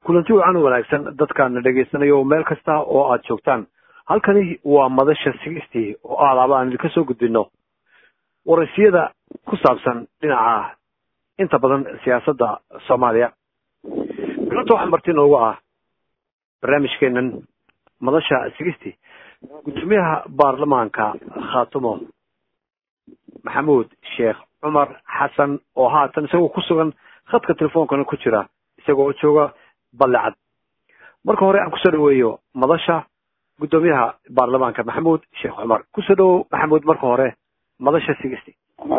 kulanti wacan wanaagsan dadkaana dhegaysanayo meel kasta oo aad joogtaan halkani waa madasha sigistii oo aalaaba aan idinka soo gudbino waraysiyada ku saabsan dhinaca inta badan siyaasadda soomaaliya bilanta waxaa marti noogu ah barnaamijkeenan madasha sigistii gudoomiyaha baarlamaanka khaatumo maxamuud sheekh cumar xasan oo haatan isagoo ku sugan khadka telefoonkana ku jira isagoo jooga ballecad marka hore aan kusoo dhaweeyo madasha guddoomiyaha baarlamaanka maxamuud sheekh cumar kusoo dhawow maxamuud marka hore madasha sigisti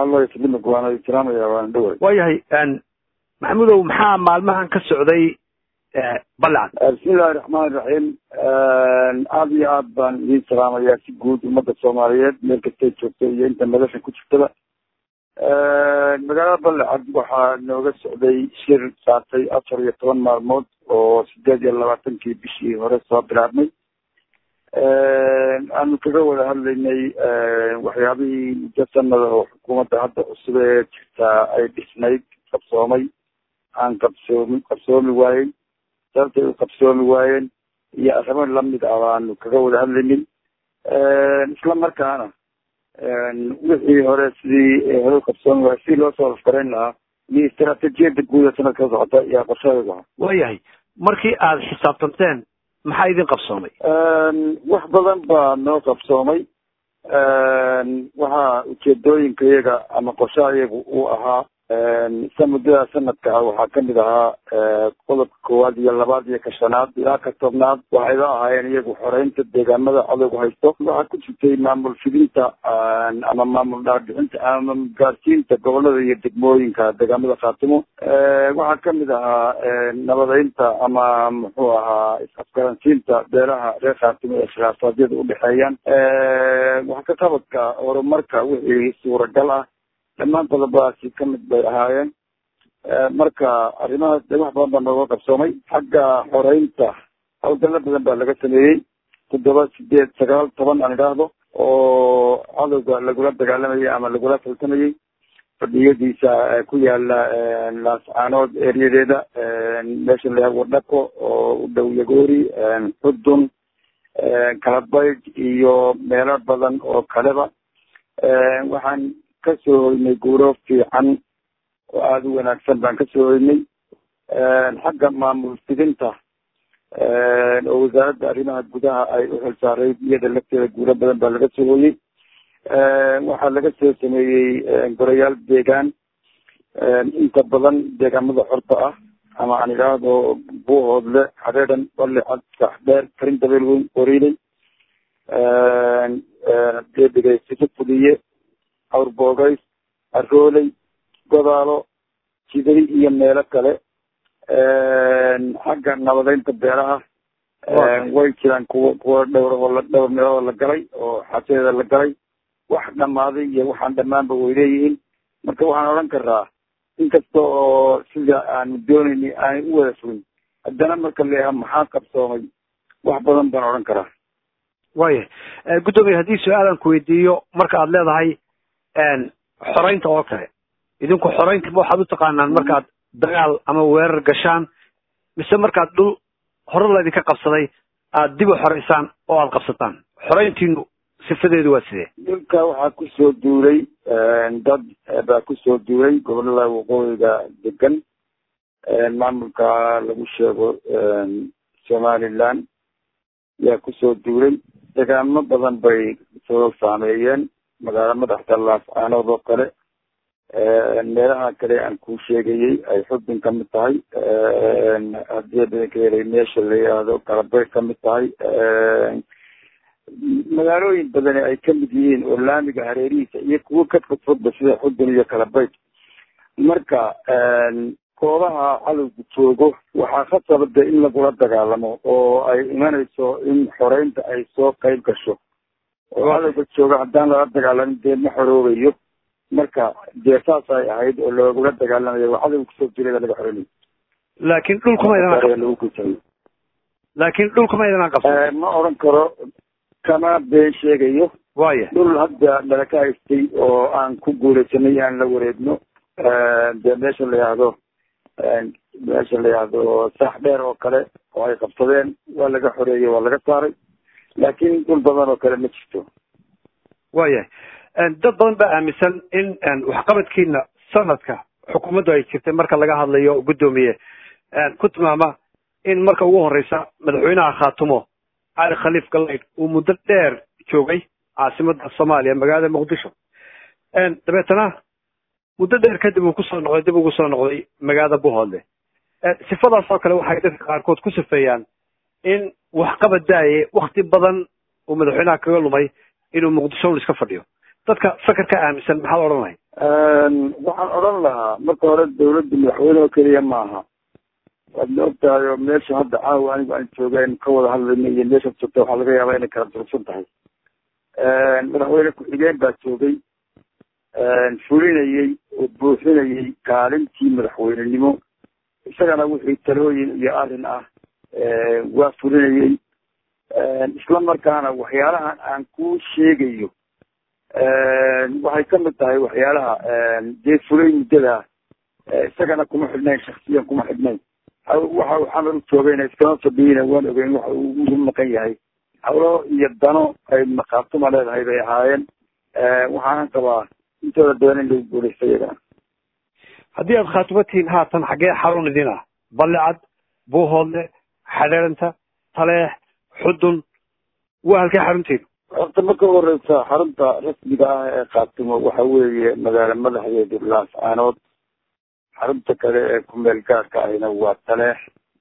waayahay maxamuudow maxaa maalmahan ka socday ballecad bismillahi raxmaani raxiim aada iyo aad baan idiin salaamayaa si guud ummadda soomaaliyeed meel kastay joogto iyo inta madasha ku jirtaba magaalada ballecad waxaa nooga socday shir saartay afar iyo toban maalmood oo sideed iyo labaatankii bishii hore soo bilaabmay aanu kaga wada hadlaynay waxyaabihii muddo sanada oo xukuumadda hadda cusub ee jirtaa ay dhisnayd qabsoomay aan qabsoomi qabsoomi waayen sababtay u qabsoomi waayeen iyo arrimo lamid ah baanu kaga wada hadlaynay isla markaana wixii hore sidii hore qabsoomi waay sidii loo soo afgarayn lahaa iyo istaraatijiyada guud ee sanadka socota iyo qorshadeedu ahaa waayahay markii aada xisaabtanteen maxaa idin qabsoomay wax badan baa noo qabsoomay waxaa ujeedooyinka iyaga ama qorshaha iyagu uu ahaa sa muddada sanadka ah waxaa kamid ahaa qodobka koowaad iyo labaad iyo ka shanaad ilaa ka tobnaad waxayba ahaayeen iyagu xoreynta deegaamada cadowga haysto waxaa ku jirtay maamul fidinta ama maamul dhaarbixinta ama gaarsiinta gobolada iyo degmooyinka deegaamada khaatimo waxaa kamid ahaa nabadeynta ama muxuu ahaa is-afgaransiinta beelaha reer khaatimo ee khilaafaadyada udhexeeyaan wax ka qabadka horumarka wixii suuragal ah dhammaan qodobadaasi kamid bay ahaayeen marka arrimahaas de wax badan baa nooga qabsoomay xagga xoreynta hawlgallo badan baa laga sameeyey toddoba sideed sagaal toban aan idhaahdo oo cadowga lagula dagaalamayay ama lagula faltamayay fadhiyadiisa ku yaala laascaanood ereyadeeda meesha la yaha wadhako oo u dhow yagoori xudun kalabayd iyo meelo badan oo kaleba waxaan kasoo hoynay guuro fiican oo aada u wanaagsan baan kasoo hoynay xagga maamul fidinta oo wasaaradda arrimaha gudaha ay u xilsaaray iyada lafteeda guuro badan baa laga soo hoyey waxaa laga soo sameeyey gorayaal deegaan inta badan deegaamada xorta ah ama aan idhaahdo buuhoodle xareedhan balecad saxdheer karin dabeel weyn qoriiley deedhigay sifo fuliye awrboogays arooley godaalo jiday iyo meelo kale xagga nabadeynta beeraha way jiraan kuwa kuwa dhowr oo la dhowr meeloo la galay oo xasadeeda la galay wax dhamaaday iyo waxaan dhamaanba way leeyihiin marka waxaan odhan karaa inkasta oo sida aanu doonayni aanay u wada fogin haddana marka leeyaha maxaa qabsoomay wax badan baan odhan karaa waaya guddoomiya haddii su-aalan ku weydiiyo marka aad leedahay xoreynta oo kale idinku xoreynta ma waxaad u taqaanaan markaad dagaal ama weerar gashaan mise markaad dhul hore laydinka qabsaday aad dib u xoreysaan oo aada qabsataan xoreyntiinu sifadeedu waa sidee dhulka waxaa kusoo duulay dad baa kusoo duulay gobolada waqooyiga degan maamulka lagu sheego somaliland yaa kusoo duulay degaamo badan bay soo saameeyeen magaalo madaxda laascaanood oo kale meelaha kale aan ku sheegayey ay xubin ka mid tahay haddii badanka helay meesha la yidhaahdo galabay ka mid tahay magaalooyin badani ay kamid yihiin oo laamiga hareerihiisa iyo kuwo ka fudfudba sida xudun iyo kalabayt marka goobaha cadowgu joogo waxaa khasabada in lagula dagaalamo oo ay imanayso in xoreynta ay soo qayb gasho oo cadowga jooga haddaan lala dagaalamin dee ma xoroobayo marka dee saas ay ahayd oo loogula dagaalamayo waa cadowga kusoo jireeda laga xoreynayo laakiin dhulkuma idin laakiin dhulkuma idinaan qabsan ma odhan karo kama been sheegayo waya dhul hadda dhala ka haystay oo aan ku guulaysanay aan la wareegno dee meesha la yihahdo meesha la yihahdo saax dheer oo kale oo ay qabsadeen waa laga xoreeyey waa laga saaray laakiin dhul badan oo kale ma jirto waayahay dad badan baa aaminsan in waxqabadkiina sanadka xukuumaddu ay jirtay marka laga hadlayo guddoomiye ku tilmaama in marka ugu horeysa madaxweynaha khaatumo cali khaliif galayd uu muddo dheer joogay caasimada soomaaliya magaalada muqdisho dabeetana muddo dheer kadib uu kusoo noqday dib ugu soo noqday magaalada buhoodle sifadaas oo kale waxay dadka qaarkood ku sifeeyaan in waxqabad daaye wakti badan uu madaxweynaha kaga lumay inuu muqdisho un iska fadhiyo dadka fekerka aaminsan maxaad odhan lahay waxaan odhan lahaa marka hore dawladda madaxweyne oo keliya maaha waad ma ogtahay oo meesha hadda caawa anigu aan joogeen ka wada hadlayna iyo meeshaad joogta waxaa laga yaabaa inay kala durugsan tahay madaxweyne ku-xigeen baa joogay fulinayey oo buuxinayey kaalintii madaxweynenimo isagana wixii talooyin iyo arrin ah waa fulinayey isla markaana waxyaalahan aan ku sheegayo waxay kamid tahay waxyaalaha dee fulay muddada isagana kuma xidhnayn shaksiyan kuma xidhnayn waxa uu xamar u joogayna iskama fadhiyeyna waan ogeyn waxa uu ugu maqan yahay hawlo iyo dano ay maqaatuma leedahay bay ahaayeen waxaanan qabaa intooda badan in lagu guulaysta iyagana haddii aad khaatumo tihiin haatan xaggee xarun idin ah ballicad buuhoodle xadheeranta taleex xudun waa halkee xaruntiin horta marka horeysa xarunta rasmiga ah ee khaatumo waxa weeye magaalo madaxdeedu laas caanood xarunta kale ee kumeel gaarka ahina waa taleex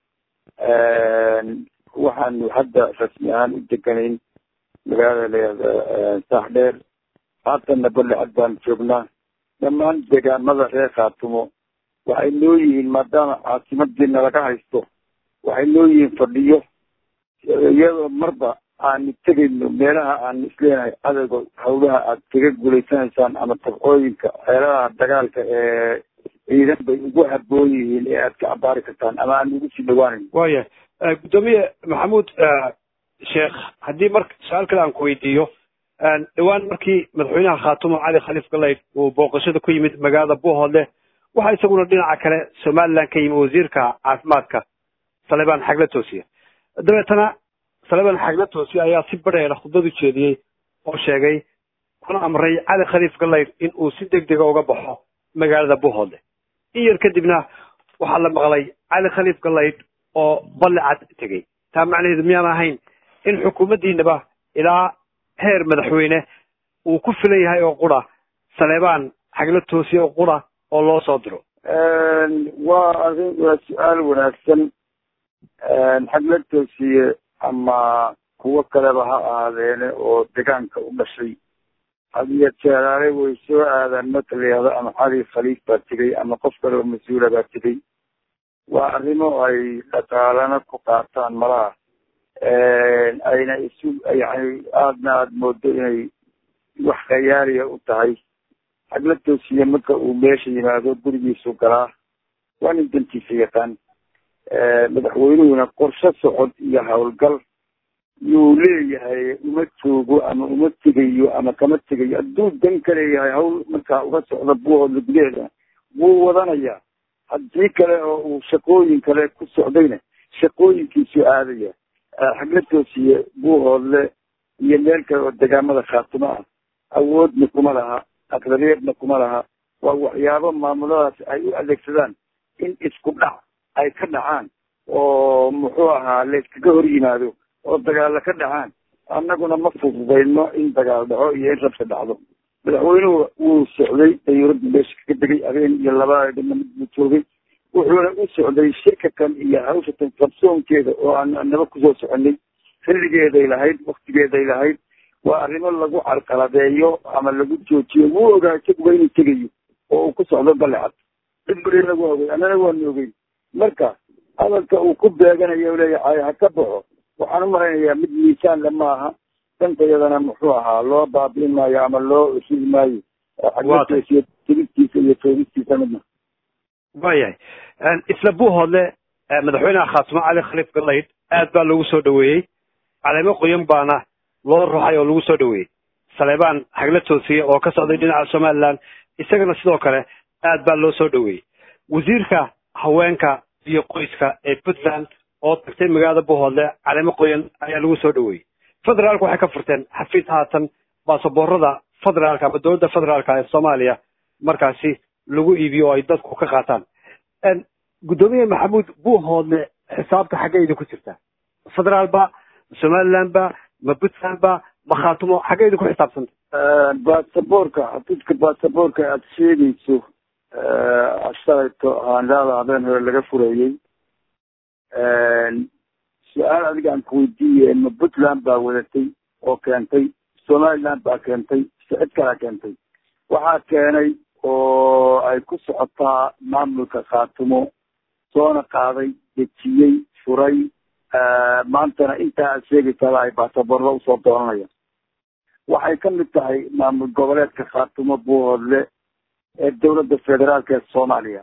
waxaanu hadda rasmi ahaan u deganayn magaalada layihahda saax dheer haatanna ballicad baanu joognaa dhammaan deegaamada reer khaatumo waxay noo yihiin maadaama caasimadiina laga haysto waxay noo yihiin fadhiyo iyadoo marba aanu tegayno meelaha aanu isleenahay cadowga hawlaha aad kaga guulaysanaysaan ama tabcooyinka xeeladaha dagaalka ee ciidan bay ugu haboon yihiin ee aad ka cabaari kartaan ama aan ugu sii dhawaanayn waayahay guddoomiye maxamuud sheekh haddii marka su-aal kale aan ku weydiiyo dhawaan markii madaxweynaha khaatumo cali khaliif galayd uu booqashada ku yimid magaalada buuhoodle waxaa isaguna dhinaca kale somaliland ka yimi wasiirka caafimaadka salebaan xagla toosiye dabeetana salebaan xagla toosiye ayaa si badheera khudbad u jeediyey oo sheegay kuna amray cali khaliif galayd in uu si deg dega uga baxo magaalada buuhoodle in yar kadibna waxaa la maqlay cali khaliif galayd oo ballicad tegey taa macnaheedu miyaan ahayn in xukuumaddiinaba ilaa heer madaxweyne uu ku filan yahay oo qura saleebaan xagla toosiye oo qura oo loo soo diro waa arrin waa su-aal wanaagsan xagla toosiye ama kuwo kaleba ha ahaadeene oo degaanka u dhashay hadiyo jeeraale way soo aadaan marka la yihahdo ama cali khaliif baa tegey ama qof kale oo mas-uula baa tegey waa arrimo ay dhaqaalana ku qaataan malaha ayna isu yani aadna aada moodo inay wax khayaaliya u tahay xagla toosiye marka uu meesha yimaado gurigiisu galaa waa nin dantiisa yaqaan madaxweynuhuna qorshe socod iyo howlgal yuu leeyahay uma joogo ama uma tegayo ama kama tegayo hadduu dan ka leeyahay hawl markaa uga socda buuhoodla gudaheeda wuu wadanayaa haddii kale oo uu shaqooyin kale ku socdayna shaqooyinkiisu aadaya xagla toosiye buuhoodle iyo meel kale oo degaamada khaatumo ah awoodna kuma laha aqdaliyadna kuma laha waa waxyaabo maamuladaas ay u adeegsadaan in isku dhac ay ka dhacaan oo muxuu ahaa layskaga hor yimaado oo dagaalla ka dhacaan annaguna ma fududayno in dagaal dhaco iyo in rabsha dhacdo madaxweynuhu wuu socday dayuuradda meesha kaga degay habeen iyo laba dhina mid buu joogay wuxuuna u socday shirkakan iyo hawshatan qabsoonkeeda oo aan naba kusoo soconay xilligeeday lahayd waktigeeday lahayd waa arrimo lagu carqaladeeyo ama lagu joojiyo wuu ogaa isaguba inuu tegayo oo uu ku socdo balecad cid bari lagu ogey annana waanu ogeyn marka hadalka uu ku beeganayo u leeyahay ha ka baxo waxaan u malaynayaa mid miisaanle maaha dantayadana muxuu ahaa loo baabiin maayo ama loo shigi maayo xaglateesiyo tigidtiisa iyo toogistiisa midna waayahay isla buuhoodle madaxweynaha khaatumo cali khaliif galayd aad baa lagu soo dhaweeyey caleemo qoyan baana loo ruxay oo lagu soo dhaweeyey saleebaan xagla toosiye oo ka socday dhinaca somaliland isagana sidoo kale aad baa loo soo dhaweeyey wasiirka haweenka iyo qoyska ee puntland oo tagtay magaalada bohoodle caleemo qoyan ayaa lagu soo dhaweeyey federaalku waxay ka furteen xafiis haatan baasaboorada federaalka ama dowladda federaalka ee soomaaliya markaasi lagu iibiyo oo ay dadku ka qaataan guddoomiye maxamuud buuhoodle xisaabta xaggee idinku jirtaa federaal ba somaliland ba ma puntland ba ma khaatumo xaggee idinku xisaabsanta baasaboorka xafiiska baasaboorka aada sheegayso shalayto aandaada habeen hore laga furayey su-aal adiga aan kuweydiiye ma puntland baa wadatay oo keentay somaliland baa keentay cid kalaa keentay waxaa keenay oo ay ku socotaa maamulka khaatumo soona qaaday dejiyey furay maantana intaa aad sheegaysaaba ay baasaboorda usoo dooranayaan waxay ka mid tahay maamul goboleedka khaatumo buuhoodle ee dowladda federaalka ee soomaaliya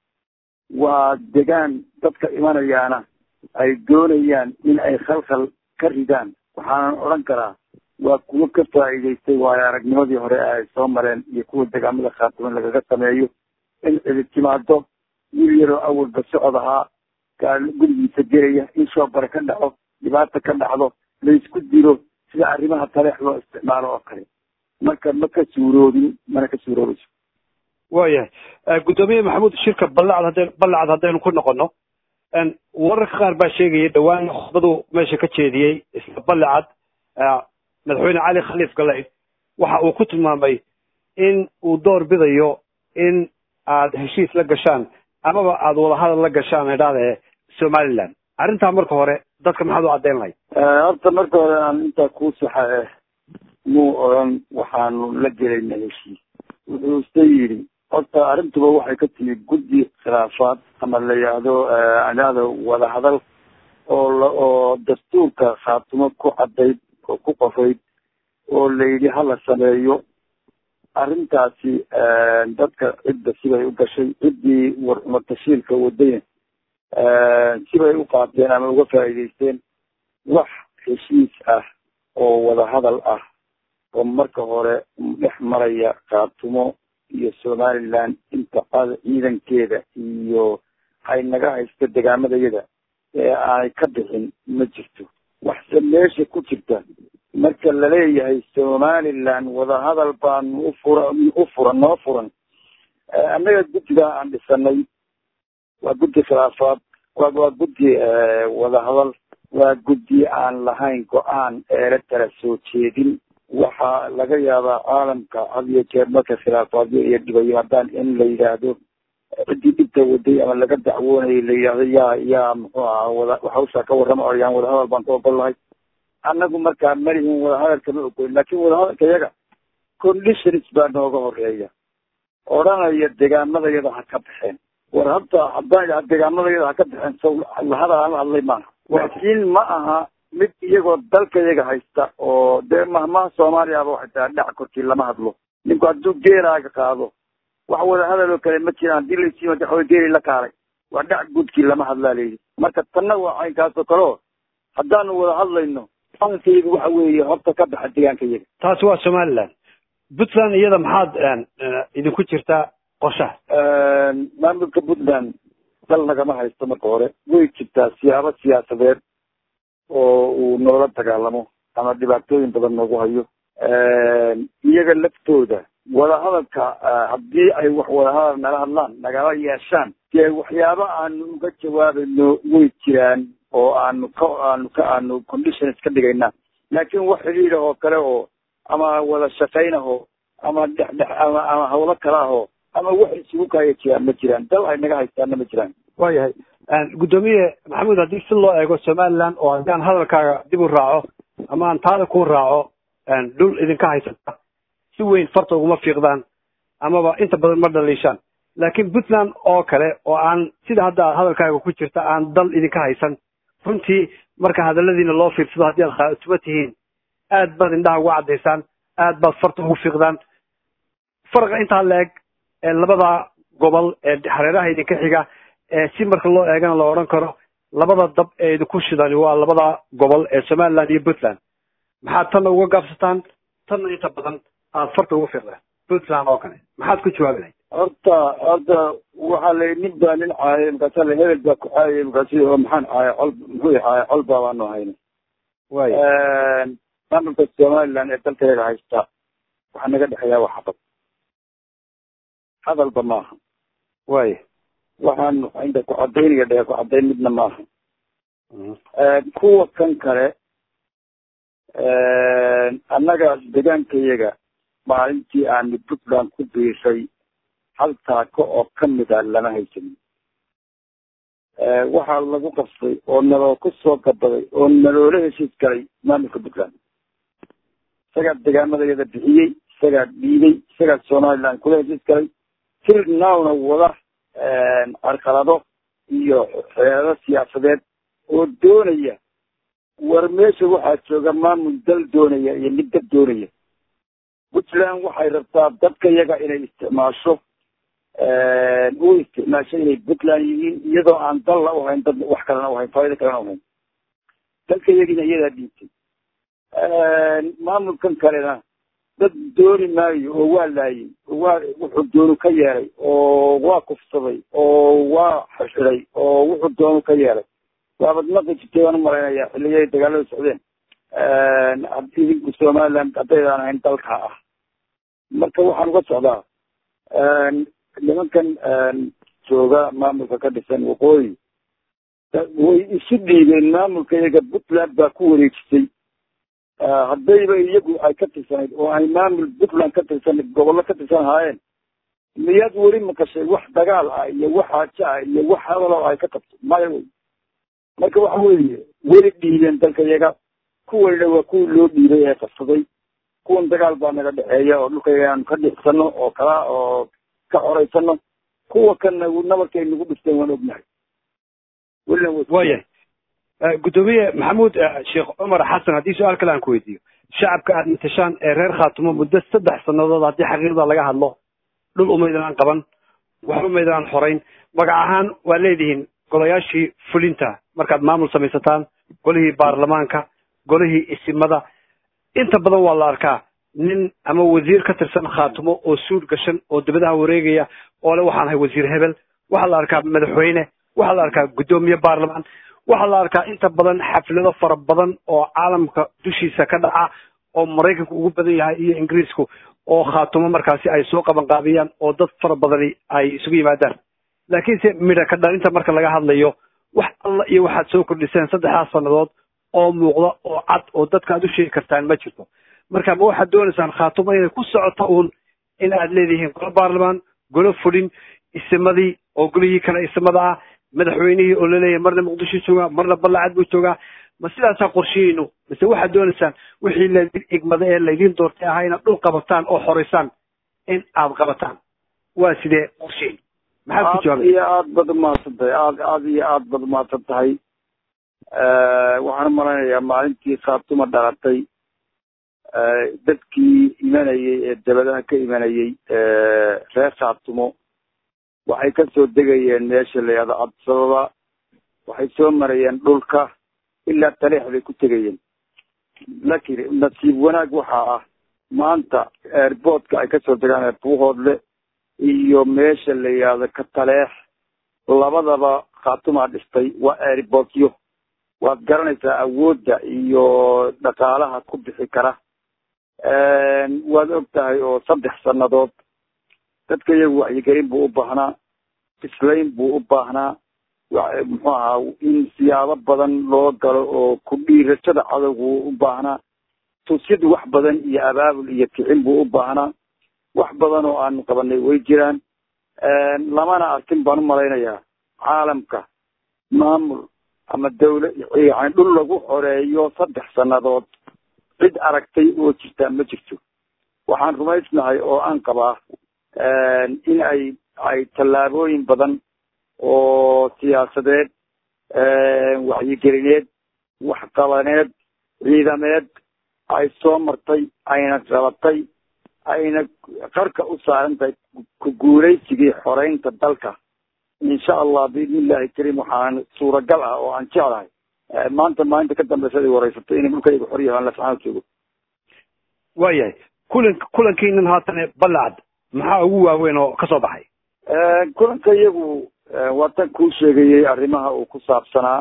waa degaan dadka imanayaana ay doonayaan in ay khalkhal ka ridaan waxaanan odhan karaa waa kuwo ka faa'iidaystay waayo aragnimadii hore ee ay soo mareen iyo kuwa degaamada khaatumo lagaga sameeyo in cidi timaado wiil yaroo awalba socod ahaa gurigiisa gelaya in shoobare ka dhaco dhibaata ka dhacdo laysku dilo sida arrimaha taleex loo isticmaalo oo kale marka ma ka suuroobin mana ka suuroobayso waayahay guddoomiye maxamuud shirka ballacad hadday ballacad haddaynu ku noqono wararka qaar baa sheegaya dhowaan khudbadu meesha ka jeediyey isla ballacad madaxweyne cali khaliif galay waxa uu ku tilmaamay in uu door bidayo in aad heshiis la gashaan amaba aada wadahadal la gashaan idhaade somaliland arrintaa marka hore dadka maxaad u caddayn lahayd horta marka hore aan intaa kuu saxa eh muu odhan waxaanu la gelayna heshiis wuxuu ise yidhi horta arrintuba waxay ka timid guddi khilaafaad ama la yidhaahdo anaado wadahadal oo la oo dastuurka khaatumo ku caddayd oo ku qofayd oo la yidhi hala sameeyo arrintaasi dadka cidda sibay u gashay ciddii warmatashiilka wadaya sibay u qaateen ama uga faa'iidaysteen wax heshiis ah oo wadahadal ah oo marka hore dhex maraya khaatumo iyo somaliland inta ciidankeeda iyo ay naga haysto degaamadayada ee aanay ka bixin ma jirto waxse meesha ku jirta marka laleeyahay somaliland wadahadal baanu ufura u furan noo furan annaga guddigaa aan dhisanay waa guddi khilaafaad wa waa guddi wadahadal waa guddi aan lahayn go-aan eela kala soo jeedin waxaa laga yaabaa caalamka had iyo jeer marka khilaafaadyo iyo dhibayo haddaan in la yidhaahdo ciddii dhibta waday ama laga dacwoonayay la yidhaahdo yaa yaa muxuu ahaa wada hawshaa ka warrama oyaan wadahadal baan ka ogol lahay annagu markaa malihin wadahadalka ma ogolin laakin wadahadalka iyaga conditions baa nooga horeeya odhanaya degaamadayada ha ka baxeen war hadda haddaan degaamadayada ha ka baxeen saw lahadal aan la hadlay maaha laakiin ma aha mid iyagoo dalka iyaga haysta oo dee mahmaha soomaaliyaaba waxay tahay dhac korkii lama hadlo ninku hadduu geelaaga qaado wax wadahadal oo kale ma jiraan haddii laysiima waxaway geeli la kaalay waa dhac guudkii lama hadlaa layidhi marka tanna waa caynkaas oo kale o haddaanu wada hadlayno ankaygu waxa weeye horta ka baxa deegaanka iyaga taasi waa somaliland puntland iyada maxaad idinku jirtaa qorshaha maamulka puntland dal nagama haysto marka hore way jirtaa siyaabo siyaasadeed oo uu noola dagaalamo ama dhibaatooyin badan noogu hayo iyaga laftooda wadahadalka haddii ay wax wadahadal nala hadlaan nagala yeeshaan dee waxyaabo aanu uga jawaabayno way jiraan oo aanu ka aanu ka aanu conditions ka dhigayna laakiin wax xidhiidha oo kale oo ama wada shaqaynaho ama dhexdhex ama ama hawlo kale aho ama wax isugu kaaya jiraan ma jiraan dal ay naga haystaana ma jiraan waayahay guddoomiye maxamuud haddii si loo eego somaliland oo haddii aan hadalkaaga dib u raaco ama aan taada ku raaco dhul idinka haysata si weyn farta uguma fiiqdaan amaba inta badan ma dhaliishaan laakiin puntland oo kale oo aan sida hadda hadalkaaga ku jirta aan dal idinka haysan runtii marka hadaladiina loo fiirsado haddii aad khaatuma tihiin aad baad indhaha uga caddaysaan aad baad farta ugu fiiqdaan farqa intaa la eg ee labada gobol ee hareeraha idinka xiga ee si marka loo eegana la odhan karo labada dab ee idinku shidani waa labada gobol ee somaliland iyo puntland maxaad tanna uga gaabsataan tanna inta badan aad farta ugu fiiqdaan puntland oo kale maxaad ku jawaabi lahayd horta horta waxaa la nin baa nin caayay markaasa la hebel baa ku caayay markaasi oo maxaan caaya col muxuu caaya col baa baanu hayna way maamulka somaliland ee dalkeeda haysta waxaa naga dhexeeyaa waa xabad hadalba maaha way waxaan inta ku cadaynaya dhee ku cadayn midna maaha kuwa kan kale annaga degaankayaga maalintii aanu puntland ku biishay hal taako oo kamid a lama haysanin waxaa lagu qabsay oo naloo ku soo gabaday oo naloola heshiis galay maamulka puntland isagaa degaamadeeda bixiyey isagaa dhiibay isagaa somaliland kula heshiis galay tir nowna wada carqalado iyo xeelado siyaasadeed oo doonaya war meesha waxaa jooga maamul dal doonaya iyo mid dad doonaya puntland waxay rabtaa dadka yaga inay isticmaasho u isticmaasho inay puntland yihiin iyadoo aan dalla uhayn dad wax kalena uhayn faaida kalena uhayn dalka yagiina iyadaa dhiibtay maamulkan kalena dad dooni maayo oo waa laayay oo waa wuxuu doonu ka yeelay oo waa kufsaday oo waa xirxiday oo wuxuu doonu ka yeelay waabad maqi jirtay waan umalaynaya xilligay dagaalada socdeen idinku somaliland haddaydaan ahayn dalka ah marka waxaan uga socdaa nimankan jooga maamulka ka dhisan waqooyi way isu dhiibeen maamulka iyaga puntland baa ku wareejisay haddayba iyagu ay ka tirsanayd oo ay maamul puntland ka tirsanayd gobollo ka tirsan ahaayeen miyaad weli maqashay wax dagaal ah iyo wax haajo ah iyo wax hadalo ay ka qabto maya wey marka waxa weeye weli dhiibeen dalka iyaga kuwanina waa kuwii loo dhiibay ee qabsaday kuwan dagaal baa naga dhexeeya oo dhulka aanu ka dhixsano oo kala oo ka xoraysano kuwa kanna nabarkay nagu dhifteen waan ognahay welina waya guddoomiye maxamuud sheekh cumar xasan haddii su-aal kale aan ku weydiiyo shacabka aad matashaan ee reer khaatumo muddo saddex sannadood haddii xaqiiqda laga hadlo dhul umaydaan qaban wax umaydaan xorayn magac ahaan waa leedihiin golayaashii fulinta markaad maamul samaysataan golihii baarlamaanka golihii isimada inta badan waa la arkaa nin ama wasiir ka tirsan khaatumo oo suud gashan oo dibadaha wareegaya oo le waxaan ahay wasiir hebel waxaa la arkaa madaxweyne waxaa la arkaa guddoomiye baarlamaan waxaa la arkaa inta badan xaflado fara badan oo caalamka dushiisa ka dhaca oo maraykanku ugu badan yahay iyo ingiriisku oo khaatumo markaasi ay soo qaban qaabiyaan oo dad fara badani ay isugu yimaadaan laakiinse midha ka dhalinta marka laga hadlayo wax alla iyo waxaad soo kordhiseen saddexdaas sannadood oo muuqda oo cad oo dadka aad u sheegi kartaan ma jirto marka ma waxaad doonaysaan khaatumo inay ku socoto uun in aad leedihiin golo baarlamaan golo fulin isimadii oo golihii kale isimada ah madaxweynihii oo laleeyahay marna muqdisho joogaa marna ballacad buu joogaa ma sidaasaa qorshihaynu mise waxaad doonaysaan wixii laydin igmada ee laydin doortay ahaa inaad dhul qabataan oo xoraysaan in aad qabataan waa sidee qorshihin maxaad ku jawaabay iyo aad bad umahadsan tahay aad aad iyo aad bad umahadsan tahay waxaan umalaynayaa maalintii khaatuma dhalatay dadkii imanayay ee dabadaha ka imanayay reer khaatumo waxay kasoo degayeen meesha la yihahdo cabdisababa waxay soo marayeen dhulka ilaa taleex bay ku tegayeen laakiin nasiib wanaag waxaa ah maanta airboortka ay kasoo degaan buuhoodle iyo meesha la yihahdo ka taleex labadaba khaatumaa dhistay waa airboortyo waad garanaysaa awoodda iyo dhaqaalaha ku bixi kara waad og tahay oo saddex sannadood dadka iyagu wacyigelin buu u baahnaa islayn buu u baahnaa muxuu ahaa in siyaabo badan loo galo oo ku dhiirashada cadowgu u baahnaa tusid wax badan iyo abaabul iyo kicin buu u baahnaa wax badan oo aanu qabanay way jiraan lamana arkin baan u malaynayaa caalamka maamul ama dawla yani dhul lagu xoreeyo saddex sannadood cid aragtay oo jirtaa ma jirto waxaan rumaysnahay oo aan qabaa in ay ay tallaabooyin badan oo siyaasadeed wacyigelineed waxqabaneed ciidameed ay soo martay ayna qabatay ayna qarka u saaran tahay ku guulaysigii xoreynta dalka insha allah biidni illahi kariim waxaan suuragal ah oo aan jeclahay maanta maalinta ka dambeysa ay wareysato inay dhulkayga xor yahaan lascaan joogo waayahay kulan kulankiinan haatane ballacad maxaa ugu waaweyn oo kasoo baxay kulanka iyagu waa tan kuu sheegayey arrimaha uu ku saabsanaa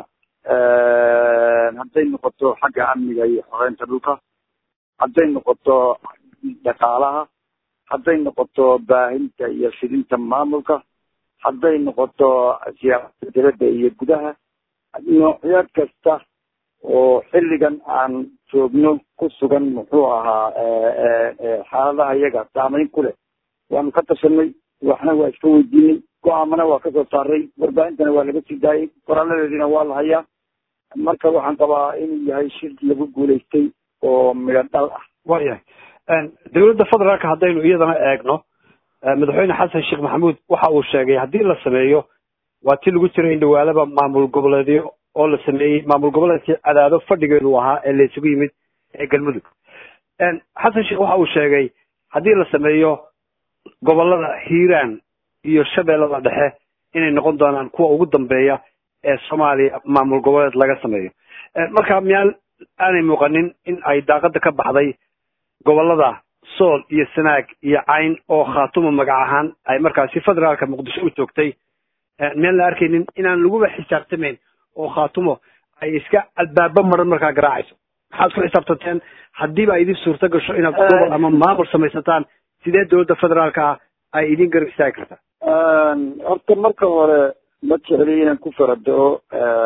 hadday noqoto xagga amniga iyo xoreynta dhulka hadday noqoto dhaqaalaha hadday noqoto baahinta iyo fidinta maamulka hadday noqoto siyaasada dibadda iyo gudaha noocyo kasta oo xilligan aan joogno ku sugan muxuu ahaa xaaladaha iyaga saameyn ku leh waanu ka tashanay waxna waa iska weydiinay go-aamana waa kasoo saaray warbaahintana waa laga sii daayay qoraaladeediina waa la hayaa marka waxaan qabaa inuu yahay shir lagu guulaystay oo midho dhal ah waayahay dowladda federaalka haddaynu iyadana eegno madaxweyne xasan sheekh maxamuud waxa uu sheegay haddii la sameeyo waa ti lagu jira in dhawaalaba maamul goboleedyo oo la sameeyey maamul goboleedkii cadaado fadhigeedu ahaa ee la isugu yimid ee galmudug xasan sheekh waxa uu sheegay haddii la sameeyo gobolada hiiraan iyo shabeellada dhexe inay noqon doonaan kuwa ugu dambeeya ee soomaaliya maamul goboleed laga sameeyo marka miyaan aanay muuqanin in ay daaqada ka baxday gobolada sool iyo sanaag iyo cayn oo khaatuma magac ahaan ay markaasi federaalka muqdisho u joogtay miyaan la arkaynin inaan laguba xisaabtamayn oo khaatumo ay iska albaabo maran markaa garaacayso maxaad ku xisaabtanteen haddiiba ay idin suurto gasho inaad gobol ama maamul samaysataan sidee dowladda federaalka ah ay idin garab istaagi kartaa horta marka hore ma jecli inaan ku farado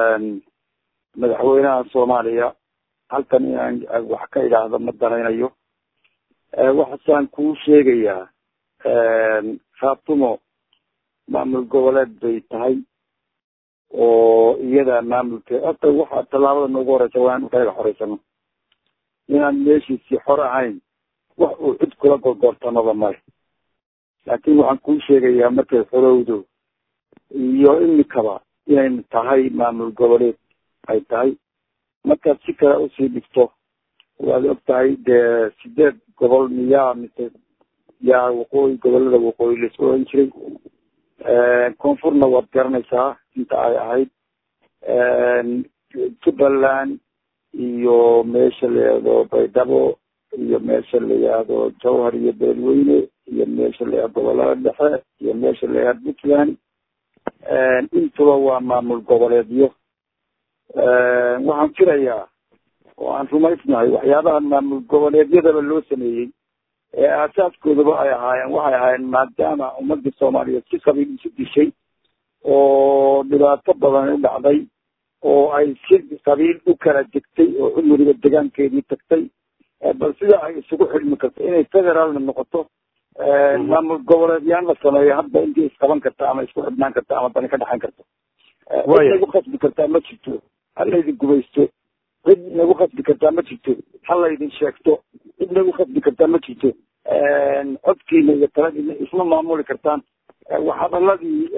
madaxweynaha soomaaliya halkan inaan wax ka idhaahdo ma danaynayo waxaasaan kuu sheegayaa khaatumo maamul goboleed bay tahay oo iyada maamulke horta waxa tallaabada noogu horeysa waa in kaga xoreysano inaan meeshiisii xor ahayn wax uu cid kula gorgortamaba male laakiin waxaan kuu sheegayaa markay xorowdo iyo imikaba inay tahay maamul goboleed ay tahay markaad si kale usii dhigto waad og tahay dee sideed gobol miyaa mise yaa waqooyi gobolada waqooyi laisku oran jiray koonfurna waad garanaysaa inta ay ahayd jubbaland iyo meesha la yihahdo baydhabo iyo meesha la yihahdo jawhar iyo beelweyne iyo meesha la yihahdo gobolada dhexe iyo meesha la yihahdo puntland intuba waa maamul goboleedyo waxaan filayaa oo aan rumaysnahay waxyaabaha maamul goboleedyadaba loo sameeyey ee aasaaskoodaba ay ahaayeen waxay ahaayeen maadaama ummadii soomaaliyeed si qabiil isu dishay oo dhibaato badan u dhacday oo ay si qabiil u kala degtay oo cumriga degaankeedii tagtay bal sida ay isugu xidhmi karto inay federaalna noqoto maamul goboleedyaan la sameeyo hadda intii isqaban karta ama isku xidhnaan karta ama dani ka dhexayn karto cid nagu khasbi kartaa ma jirto halaydin gubaysto cid nagu khasbi kartaa ma jirto halaydin sheegto cid nagu khasbi kartaa ma jirto codkiina iyo taladiina isma maamuli kartaan waxhadaladii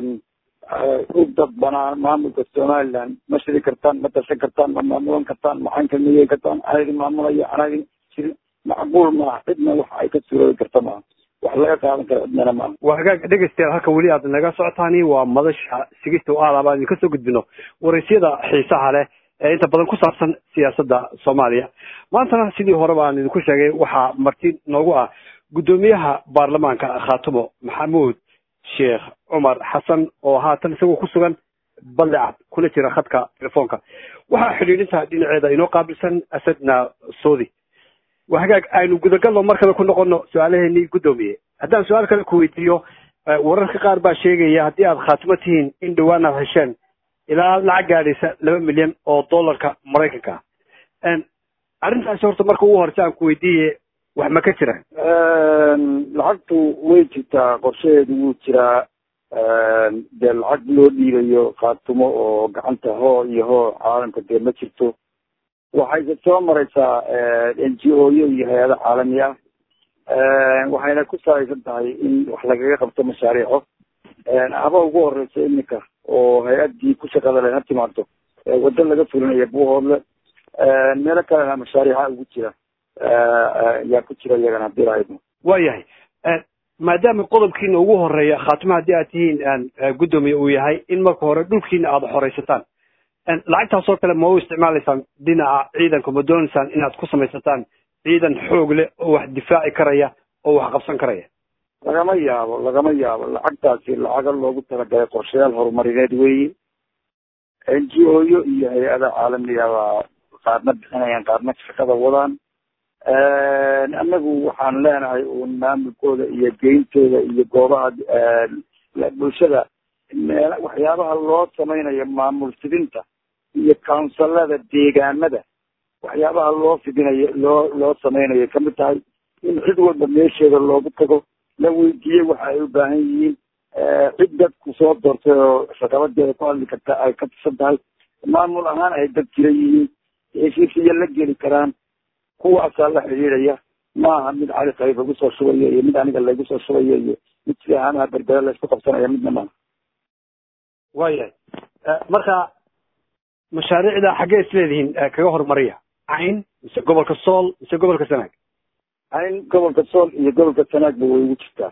u dadbanaa maamulka somaliland ma shiri kartaan ma darsan kartaan ma maamulan kartaan maxaanka miyeyn kartaan anaa idin maamulaya anaa idin shiri macquul maaha cidna wax ay ka suuroobi karta maaha wax laga qaadan kara cidnana maaha waa hagaag dhegeystayaal halka weli aad naga socotaani waa madasha sigista o aad abaan idinka soo gudbino waraysyada xiisaha leh ee inta badan ku saabsan siyaasadda soomaaliya maantana sidii hore baan idinku sheegay waxaa marti noogu ah guddoomiyaha baarlamaanka khaatumo maxamuud sheekh cumar xasan oo haatan isagoo ku sugan balecad kula jira khadka telefoonka waxaa xidhiidhinta dhinaceeda inoo qaabilsan asadna soodi waa hagaag aynu gudagalno mar kale ku noqono su-aalaheenii guddoomiye haddaan su-aal kale ku weydiiyo wararka qaar baa sheegaya haddii aad khaatimo tihiin in dhowaan aad hesheen ilaa lacag gaadhaysa laba milyan oo dollarka maraykanka ah arrintaasi horta marka ugu horeysa aan ku weydiiye wax ma ka jiraan lacagtu way jirtaa qorshaheedu wuu jiraa dee lacag loo dhiibayo khaatumo oo gacanta hoo iyo hoo caalamka dee ma jirto waxayse soo mareysaa n g o yo iyo hay-ado caalami ah waxayna ku salaysan tahay in wax lagaga qabto mashaariico haba ugu horeysa iminka oo hay-addii ku shaqada leh ha timaado waddo laga fulinaya buuhoodle meelo kalena mashaariica ugu jira yaa ku jira iyagana hadii lahaydno waayahay maadaama qodobkiina ugu horeeya khaatimo haddii aad tihiin guddoomiye uu yahay in marka hore dhulkiina aada xoreysataan lacagtaasoo kale ma u isticmaalaysaan dhinaca ciidanka ma doonaysaan inaad ku samaysataan ciidan xoog leh oo wax difaaci karaya oo wax qabsan karaya lagama yaabo lagama yaabo lacagtaasi lacaga loogu talagalay qorshayaal horumarineed weeye n g o yo iyo hay-ada caalamiga baa qaarna bixinayaan qaarna shaqada wadaan anagu waxaan leenahay uun maamulkooda iyo geyntooda iyo goobaha bulshada meel waxyaabaha loo samaynayo maamul fidinta iyo counsilada deegaanada waxyaabaha loo fidinayo loo loo samaynayo kamid tahay in cid walba meesheeda loogu tago la weydiiyey waxa ay u baahan yihiin cid dadku soo doortay oo shaqabadeeda ku hadli karta ay ka tirsan tahay maamul ahaan ay dad jira yihiin heshiisiya la geli karaan kuwaasaa la xidhiidhaya maaha mid cali qayb lagu soo shubayo iyo mid aniga laygu soo shubayo iyo mid sida ahaanaha berbere laysku qabsanaya midna maaha waayahay marka mashaariicda xaggee isleedihiin kaga horumariya cayn mise gobolka sool mise gobolka sanaag cayn gobolka sool iyo gobolka sanaagba way ugu jirtaa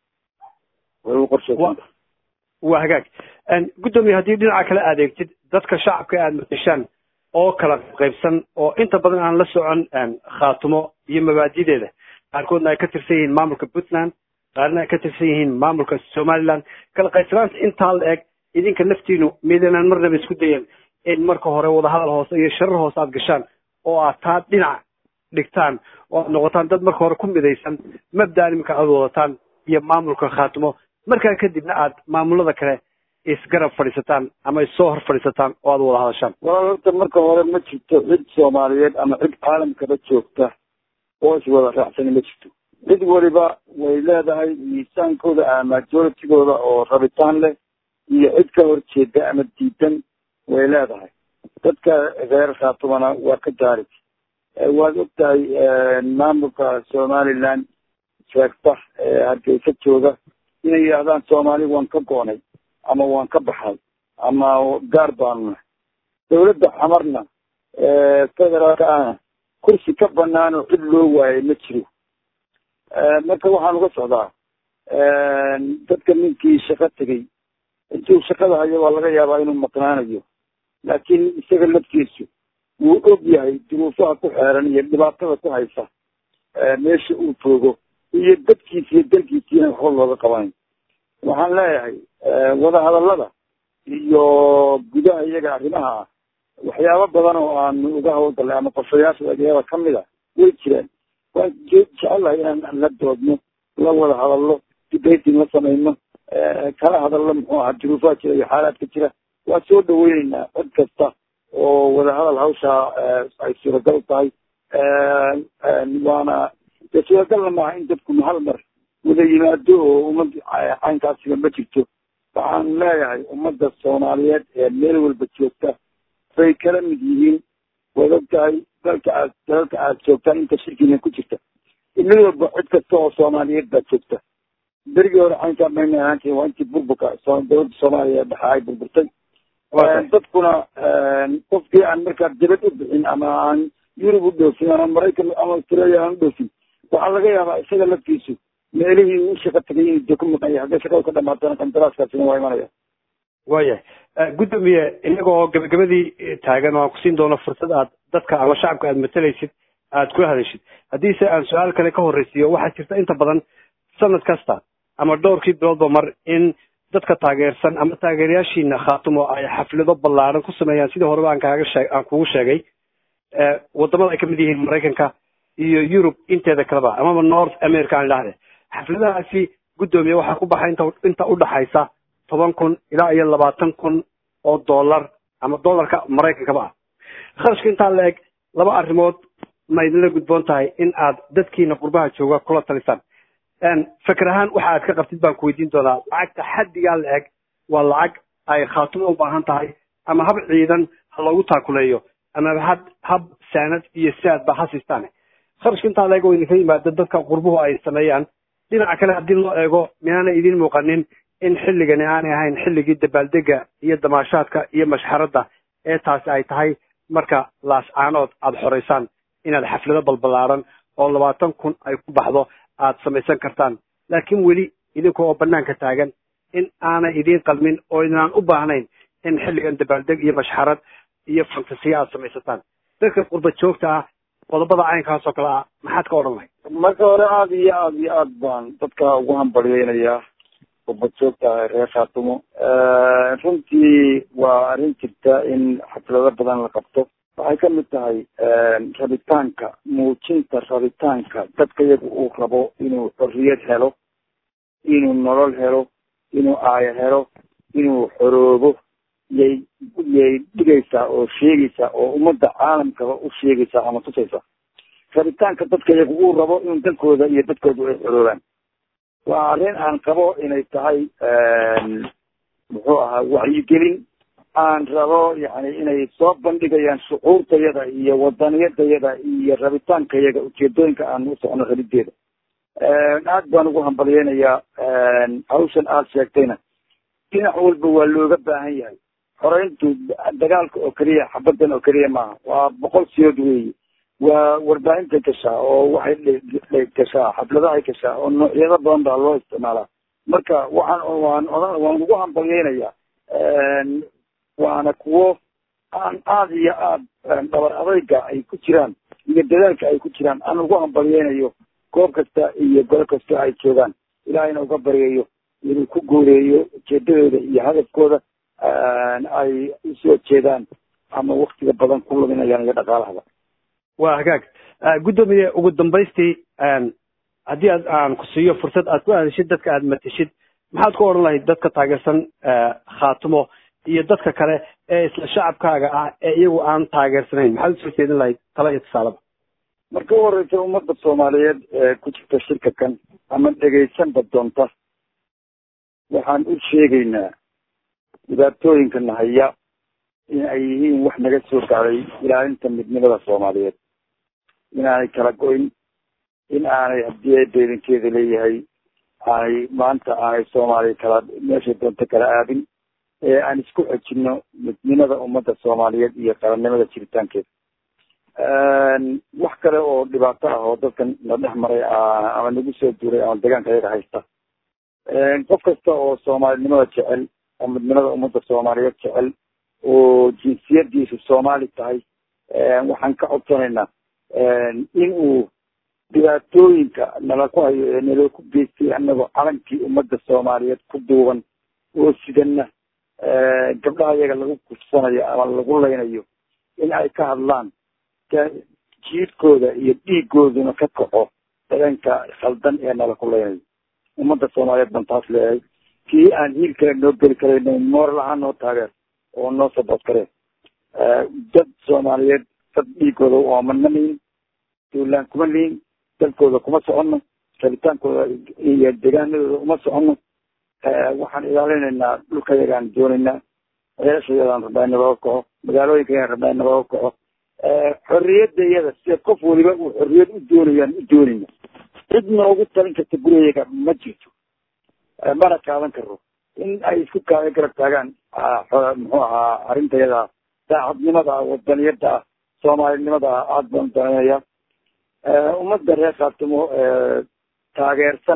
way ugu qorsheysantaa waa hagaag guddoomiye haddii dhinaca kale adeegtid dadka shacabka aada mateshaan oo kala qaybsan oo inta badan aan la socon khaatumo iyo mabaadideeda qaarkoodna ay ka tirsan yihiin maamulka puntland qaarna ay ka tirsan yihiin maamulka somaliland kala qaybsanaanta intaa la eg idinka naftiinu midaynaan marnaba isku dayan in marka hore wadahadal hoose iyo sharar hoose aad gashaan oo aad taa dhinac dhigtaan oo aad noqotaan dad marka hore ku midaysan mabdaan iminka aad wadataan iyo maamulka khaatumo markaa kadibna aad maamulada kale isgarab fadhiisataan ama issoo hor fadhiisataan oo aad wada hadashaan walaal horta marka hore ma jirto cid soomaaliyeed ama cid caalamkaba joogta oo iswada raacsani ma jirto cid waliba way leedahay miisaankooda ama majoritigooda oo rabitaan leh iyo cid ka horjeeda ama diidan way leedahay dadka reer khaatumana waa ka jaarig waad og tahay maamulka somaliland sheegta ee hargeysa jooga inay yidhaahdaan soomaali waan ka goonay ama waan ka baxay ama gaar baanu nahay dawladda xamarna federaalka ahna kursi ka banaan oo cid loo waayay ma jiro marka waxaan uga socdaa dadka ninkii shaqo tegey intuu shaqada hayo waa laga yaabaa inuu maqnaanayo laakiin isaga laftiisu wuu og yahay duruufaha ku xeeran iyo dhibaatada ku haysa meesha uu joogo iyo dadkiisa iyo dalkiisiina waxba looga qabanayo waxaan leeyahay wadahadallada iyo gudaha iyaga arrimaha ah waxyaabo badan oo aanu uga hawlgallay ama qorshayaasha ageeba kamid a way jiraan waan jecelahay inaan la doodno la wada hadallo debating la samayno kala hadallo muxuu ahaa duruufaha jira iyo xaalaadka jira waa soo dhaweyneynaa cid kasta oo wadahadal hawshaa ay suuragal tahay waana dee suuragalna maaha in dadku hal mar wada yimaado oo ummad caynkaasiba ma jirto waxaan leeyahay ummadda soomaaliyeed ee meel walba joogta bay kala mid yihiin waad og tahay dalka aad dalalka aad joogtaan inta shirkiina ku jirta mid walba cid kasta oo soomaaliyeed baa joogta berigii hore caynkaa mayna ahaan jirin waa intii burburka dowladda soomaaliya dhexe ay burburtay dadkuna qofkii aan markaa dibad u bixin ama aan yurub u dhoofin ama maraykan ama australia aan u dhoofin waxaa laga yaabaa isaga laftiisu meelihii u shaqo tagay inuu de ku maqan yahay hadday shaqada ka dhamaatana qandaraaskaasina waa imanaya waayahay guddoomiye inagoo gabagabadii taagan oo aan kusiin doono fursad aad dadka ama shacabka aad matalaysid aad kula hadashid haddiise aan su-aal kale ka horreysiiyo waxaa jirta inta badan sanad kasta ama dhowrkii biloodba mar in dadka taageersan ama taageerayaashiina khaatumo ay xaflado ballaaran ku sameeyaan sidii horeba aan kaaga shee aan kugu sheegay wadamada ay kamid yihiin maraykanka iyo yurub inteeda kaleba amaba north america aan idhahde xafladahaasi guddoomiye waxaa ku baxay inta inta udhaxaysa toban kun ilaa iyo labaatan kun oo dollar ama dollarka maraykankaba ah kharashka intaa la eg laba arrimood ma idinla gudboon tahay in aad dadkiina qurbaha jooga kula talisaan fikir ahaan waxa aad ka qabtid baan ku weydiin doonaa lacagta xaddigaa la eg waa lacag ay khaatumo u baahan tahay ama hab ciidan ha loogu taakuleeyo ama had hab saanad iyo saad ba ha siistaan kharashka intaa la eg oo idinka yimaada dadka qurbuhu ay sameeyaan dhinaca kale haddii loo eego minaanay idiin muuqanin in xilligani aanay ahayn xilligii dabaaldega iyo damaashaadka iyo mashxaradda ee taasi ay tahay marka laascaanood aada xoreysaan inaad xaflado balballaaran oo labaatan kun ay ku baxdo aad samaysan kartaan laakiin weli idinka oo banaanka taagan in aanay idiin qalmin oo idinaan u baahnayn in xilligan dabaaldeg iyo mashxarad iyo fantasiya aad samaysataan dadka qurba joogta ah qodobada caynkaas oo kale ah maxaad ka odhan lahayd marka hore aada iyo aada iyo aad baan dadka ugu hambalyeynayaa ubad joogta reer khaatumo runtii waa arrin jirta in xaflado badan la qabto waxay ka mid tahay rabitaanka muujinta rabitaanka dadka iyaga uu rabo inuu xorriyad helo inuu nolol helo inuu aayo helo inuu xoroobo yay yay dhigaysaa oo sheegaysaa oo ummadda caalamkaba u sheegaysaa ama tusaysaa rabitaanka dadka iyaga uu rabo inuu dalkooda iyo dadkooda ay xoroobaan waa arrin aan qabo inay tahay muxuu ahaa wacyigelin aan rabo yani inay soo bandhigayaan shucuurtayada iyo wadaniyadayada iyo rabitaankayaga ujeedooyinka aan u socno rabideeda aad baan ugu hambalyeynayaa hawshan aada sheegtayna dhinac walba waa looga baahan yahay xoreyntu dagaalka oo keliya xabadan oo keliya maaha waa boqol siyood weeye waa warbaahinta gashaa oo waxay gashaa xafladahay gashaa oo noocyado badan baa loo isticmaalaa marka waxaan waan odan waan ugu hambalyeynayaa waana kuwo aan aada iyo aada dhabar adayga ay ku jiraan iyo dadaalka ay ku jiraan aan ugu hambalyeynayo goob kasta iyo golo kasta ay joogaan ilaahayna uga baryayo inuu ku guuleeyo ujeedadooda iyo hadafkooda ay usoo jeedaan ama waktiga badan ku luminayaan iyo dhaqaalahaba waa hagaag guddoomiye ugu dambaystii haddii aad aan ku siiyo fursad aad ku aadashid dadka aad mateshid maxaad ku odhan lahayd dadka taageersan khaatumo iyo dadka kale ee isla shacabkaaga ah ee iyagu aan taageersanayn maxaad usoo jeedin lahayd tala iyo tusaaleba marka u horeysa ummadda soomaaliyeed ee ku jirta shirka kan ama dhegaysanba doonta waxaan u sheegaynaa dhibaatooyinka nahaya in ay yihiin wax naga soo gaaday ilaalinta midnimada soomaaliyeed inaanay kala go-in in aanay haddii beelinkeeda leeyahay aanay maanta aanay soomaaliya kala meeshay doonto kala aadin ee aan isku xejino midnimada ummadda soomaaliyeed iyo qarannimada jiritaankeeda wax kale oo dhibaato ah oo dadkan na dhex maray ama nagu soo duuray ama deegaanka ayaga haysta qof kasta oo soomaalinimada jecel oo midnimada ummadda soomaaliyeed jecel oo jinsiyadiisu soomaali tahay waxaan ka codsanaynaa in uu dhibaatooyinka nala ku hayo ee naloo ku geystay anagoo calankii ummadda soomaaliyeed ku duuban oo sidana gabdhaha iyaga lagu kufsanayo ama lagu laynayo in ay ka hadlaan jiidkooda iyo dhiigooduna ka kaco dareenka khaldan ee nala ku laynayo ummadda soomaaliyeed baan taas leeyahay kii aan hiil kale noo geli karayno moral ahaan noo taageer oo noo sabood kareen dad soomaaliyeed dad dhiigooda oomana lihin duulaan kuma lihin dalkooda kuma socono rabitaankooda iyo deegaanadooda uma socono waxaan ilaalinaynaa dhulkayagaan doonaynaa ceeshayadaan rabnaa in nabada kaco magaalooyinkayagaan rabnaa in nabada kaco xorriyadda iyada sida qof waliba uu xorriyad u doonayaan u doonayna cid noogu talin karta gurigayaga ma jirto mana qaadan karo in ay isku kaa garab taagaan muxuu ahaa arrintayada daacadnimada wadaniyada soomaalinimada aada baan dananaya ummadda reer khaatumo taageersan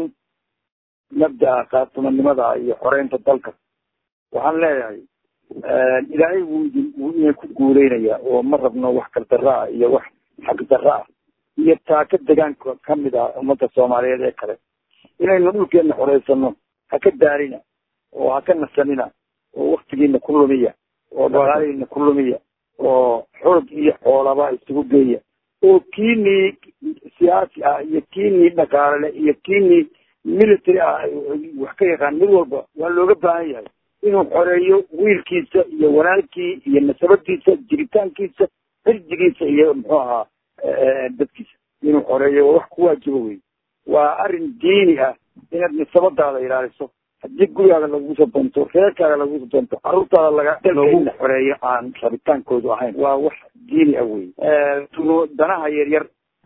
mabdaa khaatumonimada iyo xoreynta dalka waxaan leeyahay ilaahay wuu idin wuu idin ku guuleynaya oo ma rabno wax kaldara ah iyo wax xaq dara ah iyo taaka degaanka kamid ah ummadda soomaaliyeed ee kale inaynu dhulkeena xoreysano ha ka daarina oo ha ka nasanina oo waktigiina ku lumiya oo dhaqaalihiina ku lumiya oo xoog iyo xoolaba isugu geeya oo kiinii siyaasi ah iyo kiinii dhaqaalele iyo kiinii military ah wax ka yaqaan mid walba waa looga baahan yahay inuu xoreeyo wiilkiisa iyo walaalkii iyo nasabadiisa jiritaankiisa xirjigiisa iyo muxuu ahaa dadkiisa inuu xoreeyo waa wax ku waajibo wey waa arrin diini ah inaad nasabadaada ilaaliso haddii gurigaaga lagugu soo doonto reerkaaga lagugu soo doonto caruurtaada laga dalka in la xoreeyo aan rabitaankoodu ahayn waa wax diini ah wey danaha yaryar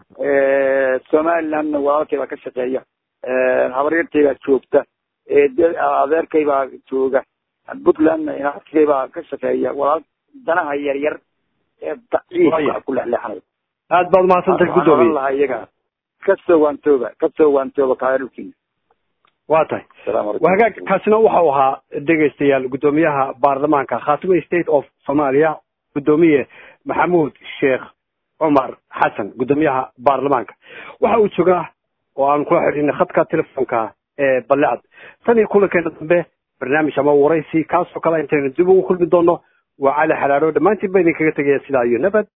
somalilandna walaalkay baa ka shaqeeya habaryartay baa joogta adeerkay baa jooga puntlandna inaskay baa ka shaqeeya walaal danaha yaryar ee daciifka ku lexleexanayo aad baad umahadsantahay guddoomiye lahaa iyaga kasoo waantooba kasoo waantooba kaaya dhulkiina waa tahay waa hagaag kaasina waxau ahaa dhegaystayaal guddoomiyaha baarlamaanka khaatimo state of somalia guddoomiye maxamuud sheekh cumar xasan guddoomiyaha baarlamaanka waxa uu joogaa oo aan kula xidhiinay khadka telefoonka ee balecad tan iyo kulankeena dambe barnaamij ama waraysi kaasoo kale intaynu dib ugu kulmi doono waa cali xalaadho dhammaantiin ba idinkaga tegaya sidaa iyo nabad